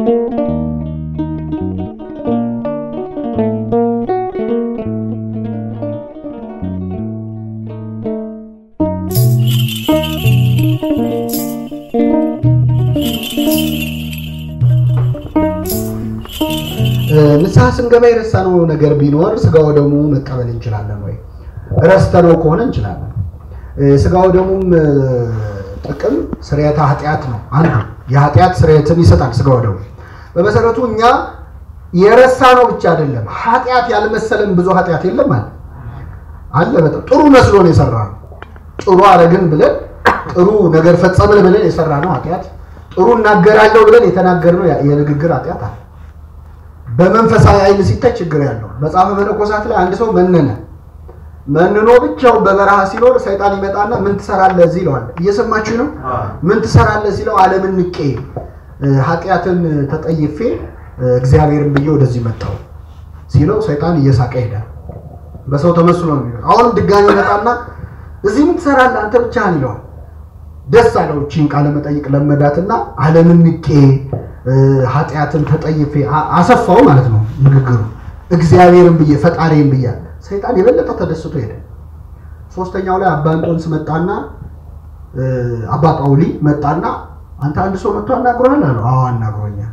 ንስሐ ስንገባ የረሳነው ነገር ቢኖር ስጋው ደሙ መቀበል እንችላለን ወይ? ረስተነው ከሆነ እንችላለን። ስጋው ደሙም ጥቅም ስርየተ ኃጢአት ነው። አንዱ የኃጢአት ስርየትን ይሰጣል ስጋው ደሙ። በመሰረቱ እኛ የረሳነው ብቻ አይደለም፣ ኃጢአት ያልመሰለን ብዙ ኃጢአት የለም አለ አለ። በጣም ጥሩ መስሎ ነው የሰራነው። ጥሩ አረግን ብለን ጥሩ ነገር ፈጸምን ብለን የሰራነው ኃጢአት፣ ጥሩ እናገራለሁ ብለን የተናገርነው የንግግር ኃጢአት አለ። በመንፈሳዊ አይን ሲታይ ችግር ያለው መጽሐፈ መነኮሳት ላይ አንድ ሰው መነነ መንኖ ብቻውን በበረሃ ሲኖር ሰይጣን ይመጣና ምን ትሰራለህ እዚህ ይለዋል። እየሰማችሁ ነው? ምን ትሰራለህ ሲለው ዓለምን ንቄ ኃጢአትን ተጠይፌ እግዚአብሔርን ብዬ ወደዚህ መጣሁ ሲለው ሰይጣን እየሳቀ ሄዳል። በሰው ተመስሎ ነው የሚለው። አሁንም ድጋሚ ይመጣና እዚህ ምን ትሰራለህ አንተ ብቻህን ይለዋል። ደስ አለው። እቺን ቃለ መጠይቅ ለመዳትና ዓለምን ንቄ ኃጢአትን ተጠይፌ አሰፋው ማለት ነው ንግግሩ። እግዚአብሔርን ብዬ ፈጣሪን ብያ ሰይጣን የበለጠ ተደስቶ ሄደ። ሶስተኛው ላይ አባ እንጦንስ መጣና አባ ጳውሊ መጣና አንተ አንድ ሰው መጥቶ አናግሮሃል አለው። አዎ አናግሮኛል።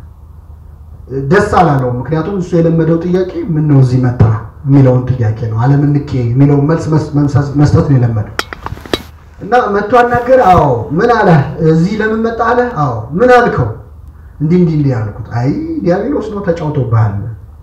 ደስ አላለው። ምክንያቱም እሱ የለመደው ጥያቄ ምን ነው እዚህ መጣ የሚለውን ጥያቄ ነው። ዓለምን ንቄ የሚለውን መልስ መስጠት ነው የለመደው እና መጥቶ አናገር። አዎ ምን አለ? እዚህ ለምን መጣ አለ። አዎ ምን አልከው? እንዲህ እንዲህ እንዲህ አልኩት። አይ ዲያብሎስ ነው ተጫውቶብሃል።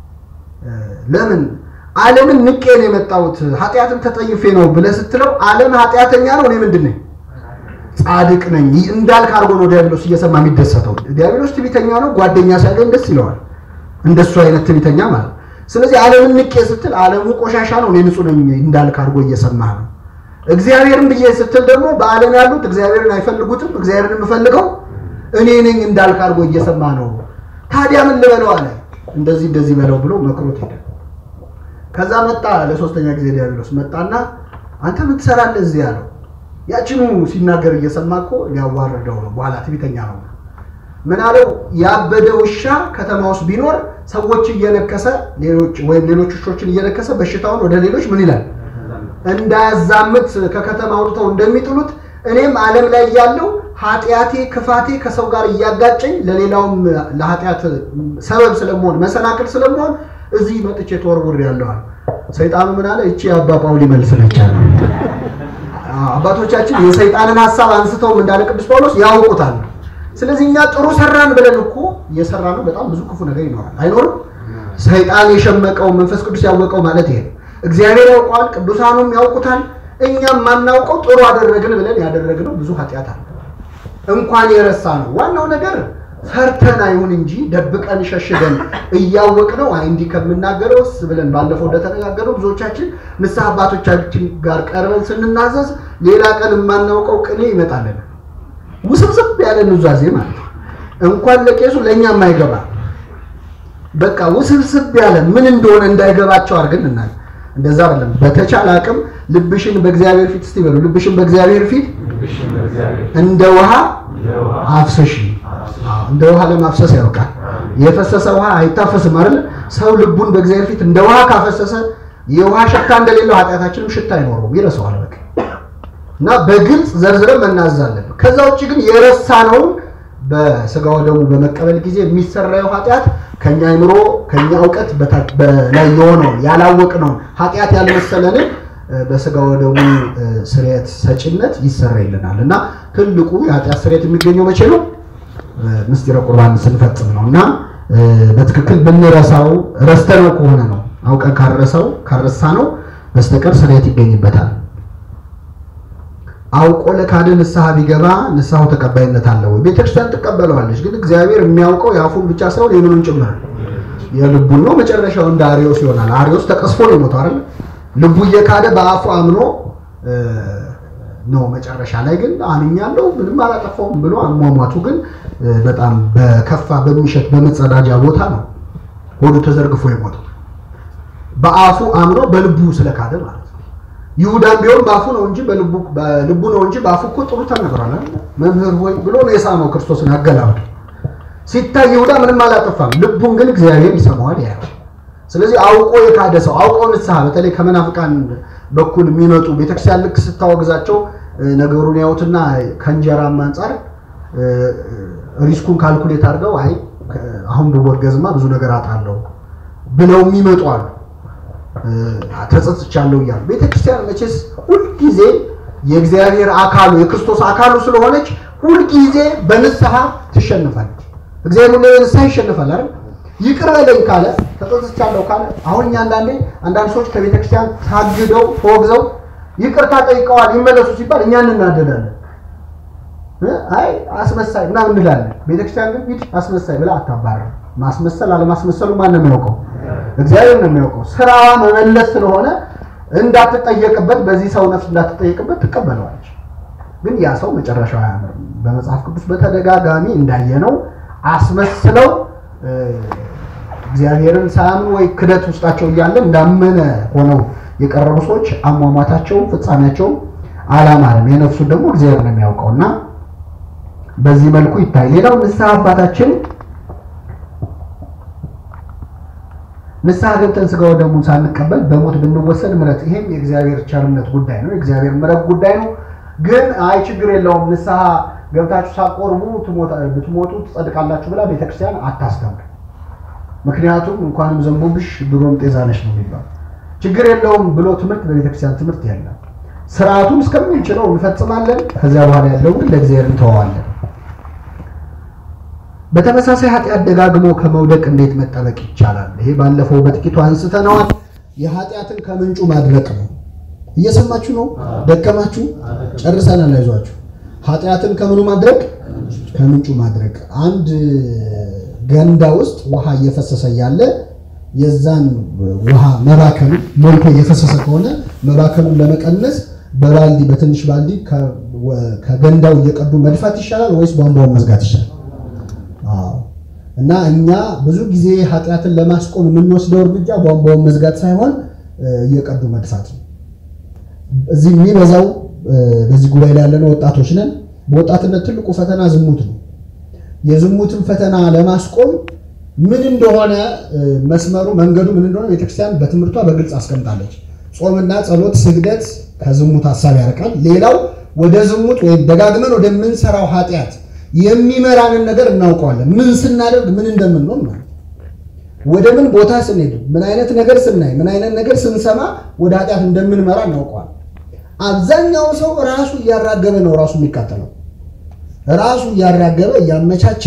ለምን ዓለምን ንቄ ነው የመጣሁት ኃጢአትን ተጠይፌ ነው ብለህ ስትለው ዓለም ኃጢአተኛ ነው፣ እኔ ምንድን ነኝ? ጻድቅ ነኝ እንዳልክ አድርጎ ነው ዲያብሎስ እየሰማ የሚደሰተው። ዲያብሎስ ትዕቢተኛ ነው፣ ጓደኛ ሲያገኝ ደስ ይለዋል። እንደሱ አይነት ትዕቢተኛ ማለት። ስለዚህ ዓለምን ንቄ ስትል ዓለሙ ቆሻሻ ነው፣ እኔ ንጹህ ነኝ እንዳልክ አድርጎ እየሰማህ ነው። እግዚአብሔርን ብዬ ስትል ደግሞ በዓለም ያሉት እግዚአብሔርን አይፈልጉትም፣ እግዚአብሔርን የምፈልገው እኔ ነኝ እንዳልክ አድርጎ እየሰማ ነው። ታዲያ ምን ልበለው አለ። እንደዚህ እንደዚህ በለው ብሎ መክሮት ሄደ። ከዛ መጣ ለሶስተኛ ጊዜ ዲያብሎስ መጣና አንተ ምን ትሰራለህ እዚህ አለው። ያችኑ ሲናገር እየሰማ እኮ ሊያዋርደው ነው። በኋላ ትዕቢተኛ ነው። ምን አለው? ያበደ ውሻ ከተማ ውስጥ ቢኖር ሰዎች እየነከሰ ሌሎች ወይም ሌሎች ውሾችን እየነከሰ በሽታውን ወደ ሌሎች ምን ይላል እንዳያዛምት ከከተማ አውጥተው እንደሚጥሉት እኔም ዓለም ላይ ያለው ኃጢአቴ ክፋቴ ከሰው ጋር እያጋጨኝ ለሌላውም ለኃጢአት ሰበብ ስለመሆን መሰናክል ስለመሆን እዚህ መጥቼ ተወርውር ያለዋል። ሰይጣኑ ምን አለ? እቺ የአባ ጳውሊ መልስ ነች አለ። አባቶቻችን የሰይጣንን ሀሳብ አንስተውም እንዳለ ቅዱስ ጳውሎስ ያውቁታል። ስለዚህ እኛ ጥሩ ሰራን ብለን እኮ እየሰራ ነው በጣም ብዙ ክፉ ነገር ይኖራል አይኖርም? ሰይጣን የሸመቀው መንፈስ ቅዱስ ያወቀው ማለት ይሄ ነው። እግዚአብሔር ያውቀዋል፣ ቅዱሳኑም ያውቁታል። እኛም ማናውቀው ጥሩ አደረግን ብለን ያደረግነው ብዙ ኃጢአት አለ። እንኳን የረሳ ነው። ዋናው ነገር ፈርተን አይሁን እንጂ ደብቀን ሸሽገን እያወቅነው አይ እንዲህ ከምናገረውስ ብለን ባለፈው እንደተነጋገረው ብዙዎቻችን ንስሐ አባቶቻችን ጋር ቀርበን ስንናዘዝ ሌላ ቀን የማናውቀው ቅኔ ይመጣልን። ውስብስብ ያለ ኑዛዜ ማለት ነው። እንኳን ለቄሱ ለእኛ የማይገባ በቃ ውስብስብ ያለ ምን እንደሆነ እንዳይገባቸው አድርገን እናል እንደዛ አይደለም። በተቻለ አቅም ልብሽን በእግዚአብሔር ፊት እስቲ በሉ። ልብሽን በእግዚአብሔር ፊት እንደ ውሃ አፍሰሽ። እንደ ውሃ ለማፍሰስ ያውቃል። የፈሰሰ ውሃ አይታፈስም አይደል? ሰው ልቡን በእግዚአብሔር ፊት እንደ ውሃ ካፈሰሰ የውሃ ሽታ እንደሌለው ኃጢአታችንም ሽታ አይኖረውም፣ ይረሳዋል። በቃ እና በግልጽ ዘርዝረን መናዛለን። ከዛ ውጭ ግን የረሳነውን በስጋው ደግሞ በመቀበል ጊዜ የሚሰራው ኃጢአት ከኛ አይምሮ ከኛ እውቀት በላይ የሆነውን ያላወቅነውን ኃጢአት ያልመሰለንን በስጋው ደግሞ ስርየት ሰጪነት ይሰረይልናል እና ትልቁ የኃጢአት ስርየት የሚገኘው መቼ ነው? ምስጢረ ቁርባን ስንፈጽም ነው እና በትክክል ብንረሳው ረስተነው ከሆነ ነው አውቀን ካረሰው ካረሳ ነው በስተቀር ስርየት ይገኝበታል። አውቆ ለካደ ንስሐ ቢገባ ንስሐው ተቀባይነት አለው ወይ? ቤተክርስቲያን ትቀበለዋለች። ግን እግዚአብሔር የሚያውቀው የአፉን ብቻ ሳይሆን የምኑን ጭምር የልቡን ነው። መጨረሻው እንደ አሪዮስ ይሆናል። አሪዮስ ተቀስፎ ነው የሞተው አይደል? ልቡ እየካደ በአፉ አምኖ ነው። መጨረሻ ላይ ግን አምኛለሁ ምንም አላጠፋውም ብሎ አሟሟቱ ግን በጣም በከፋ በሚሸት በመጸዳጃ ቦታ ነው ሆዱ ተዘርግፎ የሞተው በአፉ አምኖ በልቡ ስለካደ ማለት ነው። ይሁዳም ቢሆን በአፉ ነው እንጂ በልቡ በልቡ ነው እንጂ በአፉ እኮ ጥሩ ተናግሯል። መምህር ሆይ ብሎ ነው የሳመው ክርስቶስን አገላብጦ። ሲታይ ይሁዳ ምንም አላጠፋም፣ ልቡን ግን እግዚአብሔር ይሰማዋል ያየው። ስለዚህ አውቆ የካደ ሰው አውቆ ንስሐ በተለይ ከመናፍቃን በኩል የሚመጡ ቤተክርስቲያን ልክ ስታወግዛቸው ነገሩን ያዩትና ከእንጀራም አንጻር ሪስኩን ካልኩሌት አድርገው አይ አሁን ብወገዝማ ብዙ ነገር አጣለሁ ብለው የሚመጡ አሉ። ተጸጽቻለሁ እያሉ ቤተክርስቲያን መቼስ ሁልጊዜ የእግዚአብሔር አካሉ የክርስቶስ አካሉ ስለሆነች ሁልጊዜ በንስሐ ትሸንፋለች። እግዚአብሔር ሁሌ በንስሐ ይሸንፋል አይደል? ይቅር በለኝ ካለ ተጸጽቻለሁ ካለ አሁን እኛ አንዳንዴ አንዳንድ ሰዎች ከቤተክርስቲያን ታግደው ተወግዘው ይቅርታ ጠይቀዋል ይመለሱ ሲባል እኛ እንናደዳለን። አይ አስመሳይ ምናምን እንላለን። ቤተክርስቲያን ግን ሂድ አስመሳይ ብላ አታባርም። ማስመሰል አለማስመሰሉ ማን ነው የሚያውቀው? እግዚአብሔር ነው የሚያውቀው። ስራዋ መመለስ ስለሆነ እንዳትጠየቅበት፣ በዚህ ሰው ነፍስ እንዳትጠየቅበት ትቀበለዋለች። ግን ያ ሰው መጨረሻው አያምርም። በመጽሐፍ ቅዱስ በተደጋጋሚ እንዳየነው አስመስለው እግዚአብሔርን ሳያምኑ ወይ ክደት ውስጣቸው እያለ እንዳመነ ሆነው የቀረቡ ሰዎች አሟሟታቸውም ፍጻሜያቸውም አላማረም። የነፍሱን ደግሞ እግዚአብሔር ነው የሚያውቀው እና በዚህ መልኩ ይታይ። ሌላው ንስሐ አባታችን ንስሐ ገብተን ስጋው ደሙን ሳንቀበል በሞት ብንወሰድ ምሕረት፣ ይሄም የእግዚአብሔር ቸርነት ጉዳይ ነው፣ የእግዚአብሔር ምሕረት ጉዳይ ነው። ግን አይ ችግር የለውም ንስሐ ገብታችሁ ሳቆርቡ ብትሞቱ ትጸድቃላችሁ ብላ ቤተክርስቲያን አታስተምር። ምክንያቱም እንኳንም ዘንቦብሽ ድሮም ጤዛ ነሽ ነው የሚባለው። ችግር የለውም ብሎ ትምህርት በቤተክርስቲያን ትምህርት የለም። ስርዓቱን እስከምንችለው እንፈጽማለን። ከዚያ በኋላ ያለው ግን ለእግዚአብሔር እንተዋዋለን። በተመሳሳይ ኃጢአት ደጋግሞ ከመውደቅ እንዴት መጠበቅ ይቻላል? ይሄ ባለፈው በጥቂቱ አንስተነዋል። የኃጢአትን ከምንጩ ማድረቅ ነው። እየሰማችሁ ነው? ደከማችሁ? ጨርሰናል። አይዟችሁ። ኃጢአትን ከምኑ ማድረቅ? ከምንጩ ማድረቅ። አንድ ገንዳ ውስጥ ውሃ እየፈሰሰ ያለ የዛን ውሃ መባከኑ ሞልቶ እየፈሰሰ ከሆነ መባከኑን ለመቀነስ በባልዲ በትንሽ ባልዲ ከገንዳው እየቀዱ መድፋት ይሻላል ወይስ ቧንቧውን መዝጋት ይሻላል? እና እኛ ብዙ ጊዜ ኃጢአትን ለማስቆም የምንወስደው እርምጃ ቧንቧውን መዝጋት ሳይሆን እየቀዱ መድፋት ነው። እዚህ የሚበዛው በዚህ ጉባኤ ላይ ያለነው ወጣቶች ነን። በወጣትነት ትልቁ ፈተና ዝሙት ነው። የዝሙትን ፈተና ለማስቆም ምን እንደሆነ መስመሩ መንገዱ ምን እንደሆነ ቤተክርስቲያን በትምህርቷ በግልጽ አስቀምጣለች። ጾምና ጸሎት፣ ስግደት ከዝሙት ሀሳብ ያርቃል። ሌላው ወደ ዝሙት ወይም ደጋግመን ወደምንሰራው ኃጢአት የሚመራንን ነገር እናውቀዋለን። ምን ስናደርግ ምን እንደምንሆን ማለት ወደ ምን ቦታ ስንሄድ ምን አይነት ነገር ስናይ ምን አይነት ነገር ስንሰማ ወደ ኃጢአት እንደምንመራ እናውቀዋለን። አብዛኛው ሰው ራሱ እያራገበ ነው ራሱ የሚቃጠለው ራሱ እያራገበ እያመቻቸ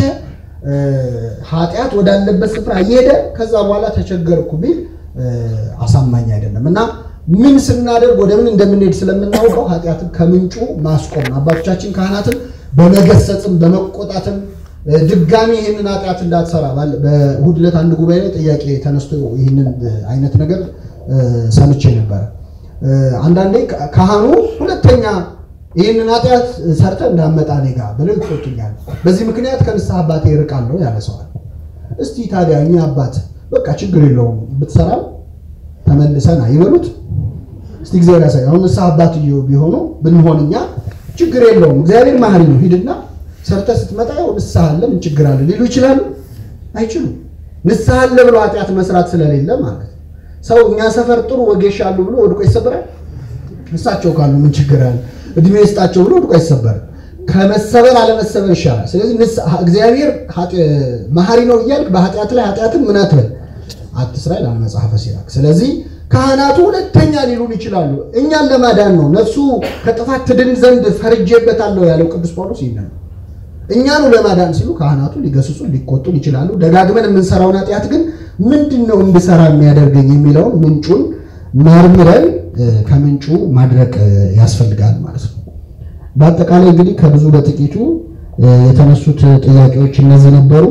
ኃጢአት ወዳለበት ስፍራ እየሄደ ከዛ በኋላ ተቸገርኩ ቢል አሳማኝ አይደለም እና ምን ስናደርግ ወደ ምን እንደምንሄድ ስለምናውቀው ኃጢአትን ከምንጩ ማስቆም አባቶቻችን ካህናትን በመገሰጽም በመቆጣትም ድጋሚ ይህንን ኃጢአት እንዳትሰራ በእሑድ ዕለት አንድ ጉባኤ ላይ ጥያቄ ተነስቶ ይህንን አይነት ነገር ሰምቼ ነበረ። አንዳንዴ ካህኑ ሁለተኛ ይህንን ኃጢአት ሰርተ እንዳመጣ እኔ ጋ ብለው ይቆጡኛል። በዚህ ምክንያት ከንስሐ አባቴ ይርቃለሁ ያለ ሰዋል። እስቲ ታዲያ እኛ አባት በቃ ችግር የለውም ብትሰራም ተመልሰና ይበሉት እስቲ እግዚአብሔር ያሳይ። አሁን ንስሐ አባት ቢሆኑ ብንሆን እኛ ችግር የለውም እግዚአብሔር መሐሪ ነው፣ ሂድና ሰርተ ስትመጣ ያው ንስሐ አለ ምን ችግር አለ ሊሉ ይችላሉ? አይችሉም። ንስሐ አለ ብሎ ኃጢአት መስራት ስለሌለ ማለት ሰው እኛ ሰፈር ጥሩ ወጌሻ አሉ ብሎ ወድቆ ይሰበራል። እሳቸው ካሉ ምን ችግር አለ? እድሜ ይስጣቸው ብሎ ወድቆ አይሰበርም። ከመሰበር አለመሰበር ይሻላል። ስለዚህ እግዚአብሔር መሐሪ ነው እያልክ በኃጢአት ላይ ኃጢአትን ምን አትበል አትስራ ይላል መጽሐፈ ሲራክ። ስለዚህ ካህናቱ ሁለተኛ ሊሉን ይችላሉ። እኛን ለማዳን ነው። ነፍሱ ከጥፋት ትድን ዘንድ ፈርጄበታለሁ ያለው ቅዱስ ጳውሎስ ይህን ነው። እኛኑ ለማዳን ሲሉ ካህናቱ ሊገስጹን ሊቆጡን ይችላሉ። ደጋግመን የምንሰራውን ኃጢአት ግን ምንድን ነው እንድሰራ የሚያደርገኝ የሚለውን ምንጩን መርምረን ከምንጩ ማድረቅ ያስፈልጋል ማለት ነው። በአጠቃላይ እንግዲህ ከብዙ በጥቂቱ የተነሱት ጥያቄዎች እነዚህ ነበሩ።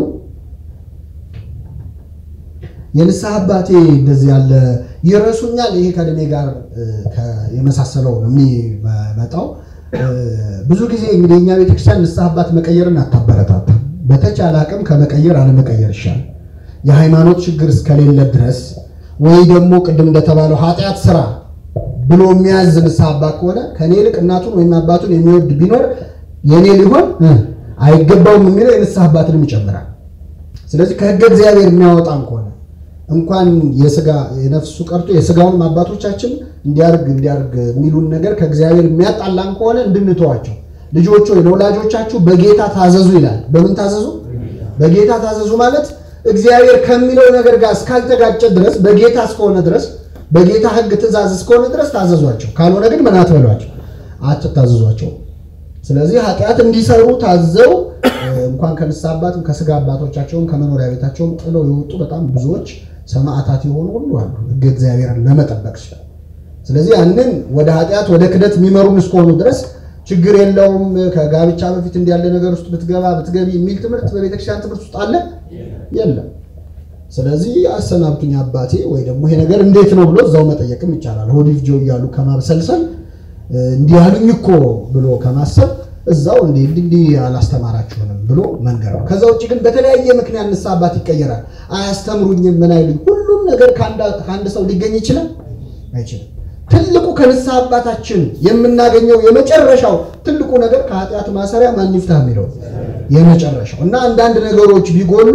የንስሐ አባቴ እንደዚህ ያለ ይረሱኛል። ይሄ ከእድሜ ጋር የመሳሰለው ነው የሚመጣው። ብዙ ብዙ ጊዜ እንግዲህ እኛ ቤተክርስቲያን ንስሐ አባት መቀየርን አታበረታታ። በተቻለ አቅም ከመቀየር አለመቀየር ይሻላል። የሃይማኖት ችግር እስከሌለ ድረስ ወይ ደግሞ ቅድም እንደተባለው ኃጢአት ስራ ብሎ የሚያዝ ንስሐ አባት ከሆነ ከእኔ ይልቅ እናቱን ወይም አባቱን የሚወድ ቢኖር የእኔ ሊሆን አይገባውም የሚለው የንስሐ አባትንም ይጨምራል። ስለዚህ ከሕገ እግዚአብሔር የሚያወጣን ከሆነ እንኳን የስጋ የነፍሱ ቀርቶ የስጋውን አባቶቻችን እንዲያርግ እንዲያርግ የሚሉን ነገር ከእግዚአብሔር የሚያጣላን ከሆነ እንድንተዋቸው ልጆች ሆይ ለወላጆቻችሁ በጌታ ታዘዙ ይላል። በምን ታዘዙ? በጌታ ታዘዙ ማለት እግዚአብሔር ከሚለው ነገር ጋር እስካልተጋጨ ድረስ በጌታ እስከሆነ ድረስ በጌታ ሕግ ትእዛዝ እስከሆነ ድረስ ታዘዟቸው። ካልሆነ ግን ምን አትበሏቸው፣ አትታዘዟቸው። ስለዚህ ኃጢአት እንዲሰሩ ታዘው እንኳን ከንስሐ አባትም ከስጋ አባቶቻቸውም ከመኖሪያ ቤታቸውም ጥለው የወጡ በጣም ብዙዎች ሰማዕታት የሆኑ ሁሉ አሉ፣ ሕግ እግዚአብሔርን ለመጠበቅ ይችላል። ስለዚህ ያንን ወደ ኃጢአት ወደ ክደት የሚመሩን እስከሆኑ ድረስ ችግር የለውም። ከጋብቻ በፊት እንዲያለ ነገር ውስጥ ብትገባ ብትገቢ የሚል ትምህርት በቤተክርስቲያን ትምህርት ውስጥ አለ የለም። ስለዚህ አሰናብቱኝ አባቴ ወይ ደግሞ ይሄ ነገር እንዴት ነው ብሎ እዛው መጠየቅም ይቻላል። ሆዲፍ ጆ እያሉ ከማብሰልሰል እንዲህ ያሉኝ እኮ ብሎ ከማሰብ እዛው እንዲህ እንዲህ አላስተማራችሁንም ብሎ መንገር ነው። ከዛ ውጭ ግን በተለያየ ምክንያት ንስሐ አባት ይቀየራል። አያስተምሩኝም፣ ምን አይሉኝ። ሁሉም ነገር ከአንድ ሰው ሊገኝ ይችላል አይችልም። ትልቁ ከንስሐ አባታችን የምናገኘው የመጨረሻው ትልቁ ነገር ከኃጢአት ማሰሪያ ማን ይፍታ የሚለው የመጨረሻው እና አንዳንድ ነገሮች ቢጎሉ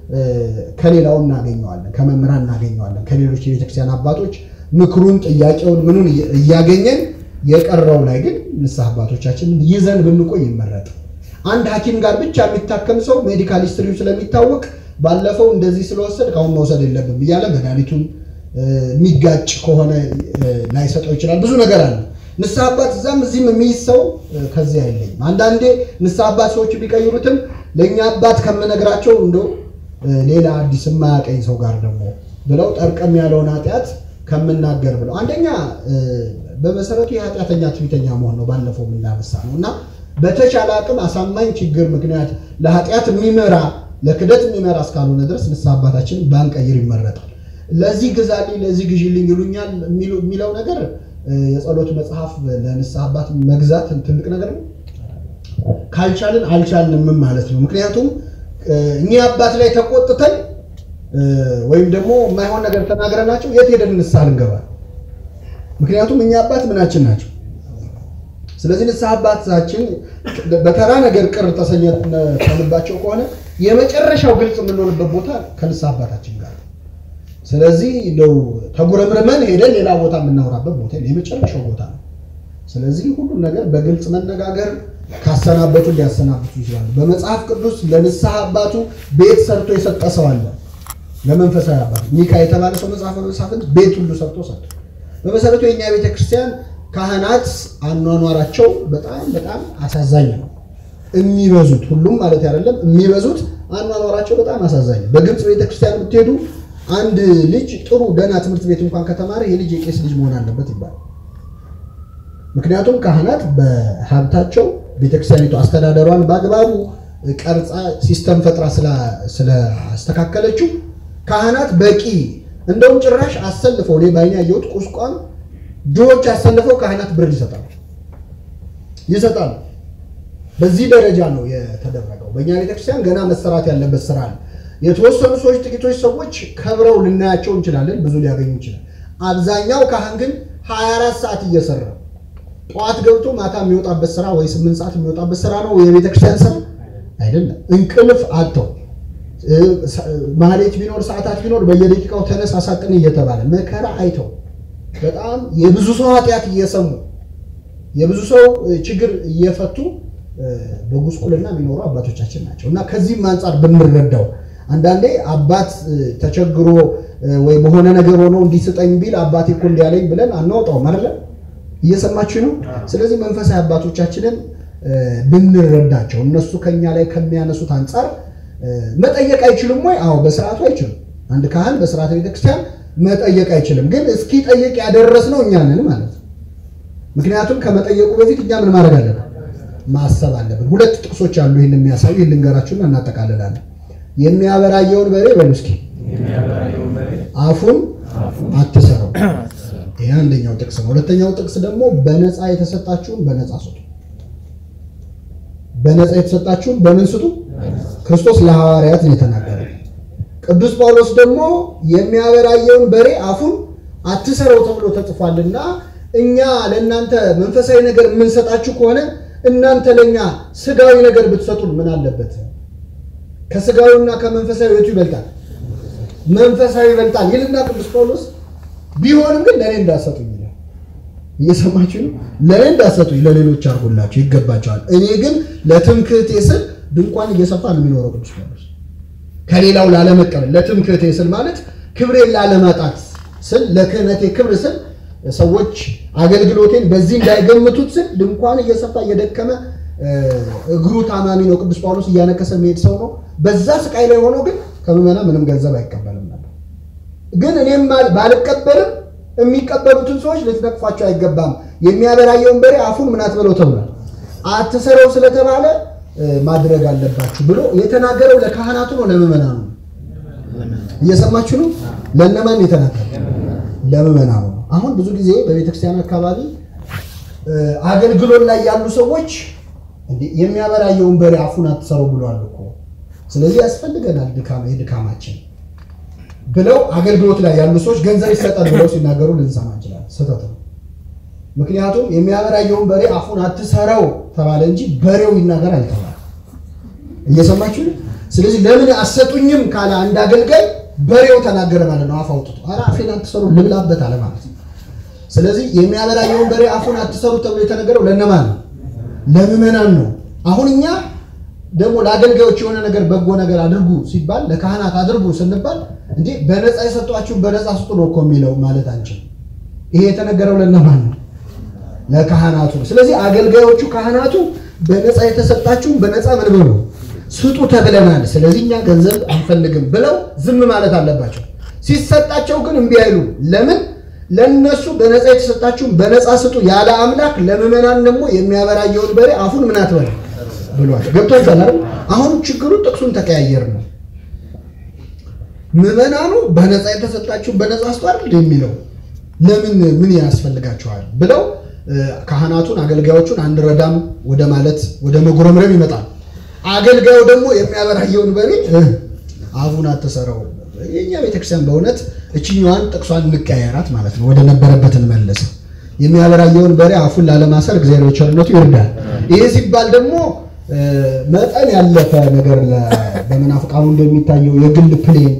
ከሌላው እናገኘዋለን፣ ከመምህራን እናገኘዋለን፣ ከሌሎች የቤተክርስቲያን አባቶች ምክሩን፣ ጥያቄውን፣ ምኑን እያገኘን የቀረው ላይ ግን ንስሐ አባቶቻችን ይዘን ብንቆይ ይመረጥ። አንድ ሐኪም ጋር ብቻ የሚታከም ሰው ሜዲካል ሂስትሪው ስለሚታወቅ ባለፈው እንደዚህ ስለወሰድ ከአሁን መውሰድ የለብም እያለ መድኃኒቱን የሚጋጭ ከሆነ ላይሰጠው ይችላል። ብዙ ነገር አለ። ንስሐ አባት እዛም እዚህም የሚይዝ ሰው ከዚህ አይለይም። አንዳንዴ ንስሐ አባት ሰዎች ቢቀይሩትም ለእኛ አባት ከምነግራቸው እንደው ሌላ አዲስ የማያቀኝ ሰው ጋር ደግሞ ብለው ጠርቀም ያለውን ኃጢአት ከምናገር ብለው አንደኛ በመሰረቱ የኃጢአተኛ ትዕቢተኛ መሆን ነው። ባለፈው የምናነሳ ነው እና በተቻለ አቅም አሳማኝ ችግር ምክንያት ለኃጢአት የሚመራ ለክደት የሚመራ እስካልሆነ ድረስ ንስሐ አባታችንን ባንቀይር ይመረጣል። ለዚህ ግዛልኝ ለዚህ ግዢልኝ ይሉኛል የሚለው ነገር የጸሎት መጽሐፍ ለንስሐ አባት መግዛት ትልቅ ነገር ነው። ካልቻልን አልቻልንም ማለት ነው። ምክንያቱም እኚህ አባት ላይ ተቆጥተን ወይም ደግሞ የማይሆን ነገር ተናግረናቸው የት ሄደን ንስሐ ልንገባ? ምክንያቱም እኛ አባት ምናችን ናቸው። ስለዚህ ንስሐ አባታችን በተራ ነገር ቅር ተሰኘተንባቸው ከሆነ የመጨረሻው ግልጽ የምንሆንበት ቦታ ከንስሐ አባታችን ጋር ስለዚህ ለው ተጉረምርመን ሄደን ሌላ ቦታ የምናወራበት ቦታ የመጨረሻው ቦታ ነው። ስለዚህ ሁሉም ነገር በግልጽ መነጋገር ካሰናበቱ ሊያሰናብቱ ይችላሉ። በመጽሐፍ ቅዱስ ለንስሐ አባቱ ቤት ሰርቶ የሰጠ ሰው አለ። ለመንፈሳዊ አባቱ ሚካ የተባለ ሰው መጽሐፈ መሳፍንት ቤት ሁሉ ሰርቶ ሰጠ። በመሰረቱ የእኛ ቤተክርስቲያን ካህናት አኗኗራቸው በጣም በጣም አሳዛኝ ነው። የሚበዙት ሁሉም ማለት አይደለም፣ የሚበዙት አኗኗራቸው በጣም አሳዛኝ ነው። በግብፅ ቤተክርስቲያን ብትሄዱ አንድ ልጅ ጥሩ ደህና ትምህርት ቤት እንኳን ከተማረ ይህ ልጅ የቄስ ልጅ መሆን አለበት ይባላል። ምክንያቱም ካህናት በሀብታቸው ቤተክርስቲያኒቱ አስተዳደሯን በአግባቡ ቀርጻ ሲስተም ፈጥራ ስላስተካከለችው ካህናት በቂ እንደውም ጭራሽ አሰልፈው እኔ ባይኔ ያየሁት ቁስቋም ድሆች አሰልፈው ካህናት ብር ይሰጣሉ ይሰጣሉ። በዚህ ደረጃ ነው የተደረገው። በእኛ ቤተክርስቲያን ገና መሰራት ያለበት ስራ ነው። የተወሰኑ ሰዎች ጥቂቶች ሰዎች ከብረው ልናያቸው እንችላለን፣ ብዙ ሊያገኙ ይችላል። አብዛኛው ካህን ግን 24 ሰዓት እየሰራ ጠዋት ገብቶ ማታ የሚወጣበት ስራ ወይ ስምንት ሰዓት የሚወጣበት ስራ ነው የቤተክርስቲያን ስራ አይደለም። እንቅልፍ አጥተው ማህሌት ቢኖር ሰዓታት ቢኖር በየደቂቃው ተነስ አሳጥን እየተባለ መከራ አይተው በጣም የብዙ ሰው ኃጢአት እየሰሙ የብዙ ሰው ችግር እየፈቱ በጉስቁልና የሚኖሩ አባቶቻችን ናቸው እና ከዚህም አንጻር ብንረዳው አንዳንዴ አባት ተቸግሮ ወይ በሆነ ነገር ሆኖ እንዲስጠኝ ቢል አባቴ እኮ እንዲያለኝ ብለን አናወጣውም አይደለ? እየሰማችሁ ነው። ስለዚህ መንፈሳዊ አባቶቻችንን ብንረዳቸው እነሱ ከኛ ላይ ከሚያነሱት አንጻር መጠየቅ አይችሉም ወይ? አዎ፣ በስርዓቱ አይችሉም። አንድ ካህን በስርዓተ ቤተክርስቲያን መጠየቅ አይችልም። ግን እስኪ ጠየቅ ያደረስነው እኛ ነን ማለት ነው። ምክንያቱም ከመጠየቁ በፊት እኛ ምን ማድረግ አለብን? ማሰብ አለብን። ሁለት ጥቅሶች አሉ ይህን የሚያሳዩ ይህን ልንገራችሁና እናጠቃልላለን። የሚያበራየውን በሬ በሉ እስኪ አፉን አትሰረው። ይህ አንደኛው ጥቅስ ነው። ሁለተኛው ጥቅስ ደግሞ በነፃ የተሰጣችሁን በነፃ ስጡ። በነፃ የተሰጣችሁን በምን ስጡ? ክርስቶስ ለሐዋርያት ነው የተናገረው። ቅዱስ ጳውሎስ ደግሞ የሚያበራየውን በሬ አፉን አትሰረው ተብሎ ተጽፏልና እኛ ለእናንተ መንፈሳዊ ነገር የምንሰጣችሁ ከሆነ እናንተ ለእኛ ስጋዊ ነገር ብትሰጡን ምን አለበት? ከስጋዊና ከመንፈሳዊ የቱ ይበልጣል? መንፈሳዊ ይበልጣል ይልና ቅዱስ ጳውሎስ ቢሆንም ግን ለእኔ እንዳሰጡኝ ይላል። እየሰማችሁ ነው። ለእኔ እንዳሰጡኝ ለሌሎች አድርጎላቸው ይገባቸዋል። እኔ ግን ለትምክህቴ ስል ድንኳን እየሰፋ ነው የሚኖረው ቅዱስ ጳውሎስ ከሌላው ላለመቀበል ለትምክህቴ ስል ማለት ክብሬን ላለማጣት ስል ለክህነቴ ክብር ስል ሰዎች አገልግሎቴን በዚህ እንዳይገምቱት ስል ድንኳን እየሰፋ እየደከመ እግሩ ታማሚ ነው። ቅዱስ ጳውሎስ እያነከሰ የሚሄድ ሰው ነው። በዛ ስቃይ ላይ ሆኖ ግን ከምዕመና ምንም ገንዘብ አይቀበልም ነበር። ግን እኔም ባልቀበልም የሚቀበሉትን ሰዎች ልትነቅፏቸው አይገባም። የሚያበራየውን በሬ አፉን ምን አትበለው ተብሏል። አትሰረው ስለተባለ ማድረግ አለባችሁ ብሎ የተናገረው ለካህናቱ ነው ለምዕመናኑ ነው? እየሰማችሁ ነው? ለእነማን የተናገረው? ለምዕመናኑ ነው። አሁን ብዙ ጊዜ በቤተክርስቲያን አካባቢ አገልግሎት ላይ ያሉ ሰዎች የሚያበራየውን በሬ አፉን አትሰረው ብሏል እኮ ስለዚህ ያስፈልገናል ድካም የድካማችን ብለው አገልግሎት ላይ ያሉ ሰዎች ገንዘብ ይሰጣል ብለው ሲናገሩ ልንሰማ እንችላለን። ስህተት ነው። ምክንያቱም የሚያበራየውን በሬ አፉን አትሰረው ተባለ እንጂ በሬው ይናገር አልተባለ። እየሰማችሁ ነው። ስለዚህ ለምን አሰጡኝም ካለ አንድ አገልጋይ በሬው ተናገረ ማለት ነው። አፍ አውጥቶ ኧረ አፌን አትሰሩ ልብላበት አለ ማለት ነው። ስለዚህ የሚያበራየውን በሬ አፉን አትሰሩ ተብሎ የተነገረው ለእነማን ነው? ለምዕመናን ነው። አሁን እኛ ደግሞ ለአገልጋዮች የሆነ ነገር በጎ ነገር አድርጉ ሲባል ለካህናት አድርጉ ስንባል እንዴ በነፃ የሰጧችሁን በነፃ ስጡ ነው እኮ የሚለው ማለት አንችልም። ይሄ የተነገረው ለእነማን ነው? ለካህናቱ። ስለዚህ አገልጋዮቹ ካህናቱ በነፃ የተሰጣችሁን በነፃ ምን ብሎ ስጡ ተብለናል፣ ስለዚህ እኛ ገንዘብ አንፈልግም ብለው ዝም ማለት አለባቸው። ሲሰጣቸው ግን እምቢ አይሉ። ለምን? ለነሱ በነፃ የተሰጣችሁን በነፃ ስጡ ያለ አምላክ ለምዕመናን ደግሞ የሚያበራየውን በሬ አፉን ምን አትበል ብሏል። ገብቷችኋል አይደል? አሁን ችግሩ ጥቅሱን ተቀያየር ነው። ምዕመናኑ በነፃ የተሰጣችሁን በነፃ ስጡ አይደል የሚለው ለምን ምን ያስፈልጋቸዋል ብለው ካህናቱን አገልጋዮቹን አንረዳም ወደ ማለት ወደ መጉረምረም ይመጣል። አገልጋዩ ደግሞ የሚያበራየውን በሬ አፉን አትሰረው። የእኛ ቤተክርስቲያን በእውነት እችኛዋን ጥቅሷን እንቀያየራት ማለት ነው፣ ወደ ነበረበት እንመለስ። የሚያበራየውን በሬ አፉን ላለማሰር እግዚአብሔር በቸርነቱ ይርዳል። ይሄ ሲባል ደግሞ መጠን ያለፈ ነገር በመናፍቃኑ እንደሚታየው የግል ፕሌን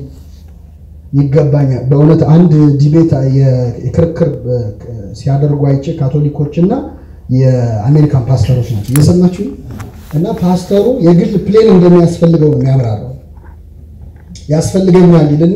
ይገባኛል። በእውነት አንድ ዲቤት የክርክር ሲያደርጉ አይቼ ካቶሊኮች እና የአሜሪካን ፓስተሮች ናቸው እየሰማችሁ እና ፓስተሩ የግል ፕሌን እንደሚያስፈልገው ነው የሚያብራራው። ያስፈልገኛል ይልና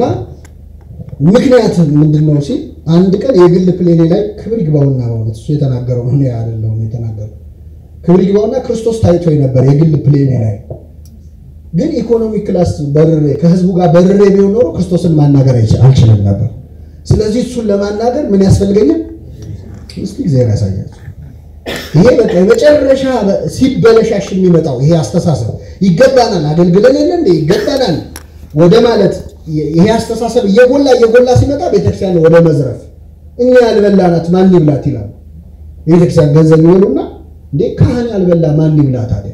ምክንያት ምንድን ነው ሲል አንድ ቀን የግል ፕሌኔ ላይ ክብር ይግባውና በእውነት እሱ የተናገረው ነው አይደለሁም የተናገረው ክብር ይግባውና ክርስቶስ ታይቶ ነበር የግል ፕሌኔ ላይ ግን ኢኮኖሚ ክላስ በርሬ ከህዝቡ ጋር በርሬ ቢሆን ኖሮ ክርስቶስን ማናገር አልችልም ነበር። ስለዚህ እሱን ለማናገር ምን ያስፈልገኛል? እስኪ እግዚአብሔር ያሳያቸው። ይሄ በቃ የመጨረሻ ሲበለሻሽ የሚመጣው ይሄ አስተሳሰብ ይገባናል፣ አገልግለን የለ እንደ ይገባናል ወደ ማለት ይሄ አስተሳሰብ እየጎላ እየጎላ ሲመጣ ቤተክርስቲያን ወደ መዝረፍ እኛ ያልበላናት ማን ይብላት ይላሉ። የቤተክርስቲያን ገንዘብ ይበሉና እንዴ ካህን ያልበላ ማን ይብላ ታዲያ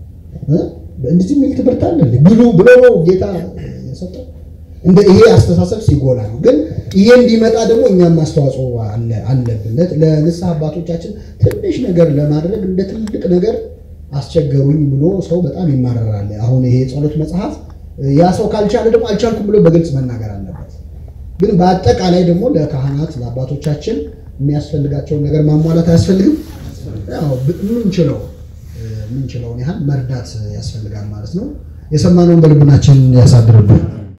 እንደዚህ የሚል ትምህርት አለ ብሉ ብሎ ነው ጌታ የሰጠው። እንደ ይሄ አስተሳሰብ ሲጎላ ነው። ግን ይሄ እንዲመጣ ደግሞ እኛም አስተዋጽኦ አለብን። ለንስሐ አባቶቻችን ትንሽ ነገር ለማድረግ እንደ ትልቅ ነገር አስቸገሩኝ ብሎ ሰው በጣም ይማረራል። አሁን ይሄ የጸሎት መጽሐፍ ያ ሰው ካልቻለ ደግሞ አልቻልኩም ብሎ በግልጽ መናገር አለበት። ግን በአጠቃላይ ደግሞ ለካህናት ለአባቶቻችን የሚያስፈልጋቸውን ነገር ማሟላት አያስፈልግም። ምንችለው ምንችለውን ያህል መርዳት ያስፈልጋል ማለት ነው። የሰማነውን በልቡናችን ያሳድርብን።